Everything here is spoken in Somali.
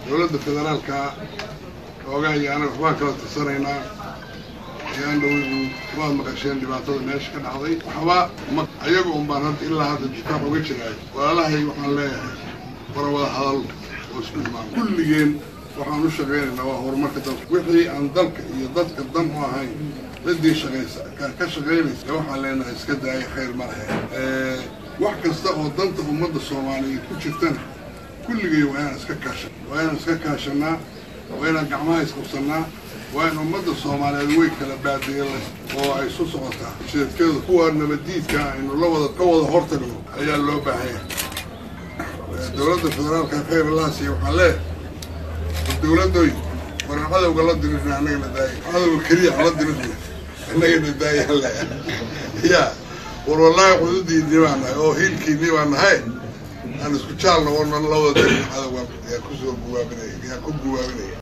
dowladda federaalka xoogaa iyo anaga waxbaan kala tirsanaynaa ayaan dhow waad maqasheen dhibaatada meesha ka dhacday waxba ma ayaga un baan hadda ilaa hadda difaac uga jiraay walaalahay waxaan leeyahay wara wada hadal oo isku imaan kulligeen waxaan u shaqaynaynaa waa horumarka dalka wixii aan dalka iyo dadka dan u ahayn ciddii shaqaysa ka shaqaynaysa waxaan leenahay iska daaya khayr ma lahe wax kasta oo danta ummadda soomaaliyeed ku jirtana kulligay waa inaan iska kaashan waa inaan iska kaashanaa waa inaan gacmaha isqabsannaa waa in ummadda soomaaliyeed way kala baadiyeela oo ay isu socotaa jeedkeeda kuwa nabaddiidka aynu la wada ka wada hortagno ayaa loo baahanya dowladda federaalka khayr allahasiiya waxaan leeyahay dowladdoy waran cadowga la dirirna annagana daaya cadowga keliya la dirirna annagana daayaan leeyahay ya war wallaahi xuduudiinii baa nahay oo hiilkiinii baa nahay aan isku jaalna oo nan la wada dirin cadowga yaa kusoo guwaabinaya yaa ku guwaabinaya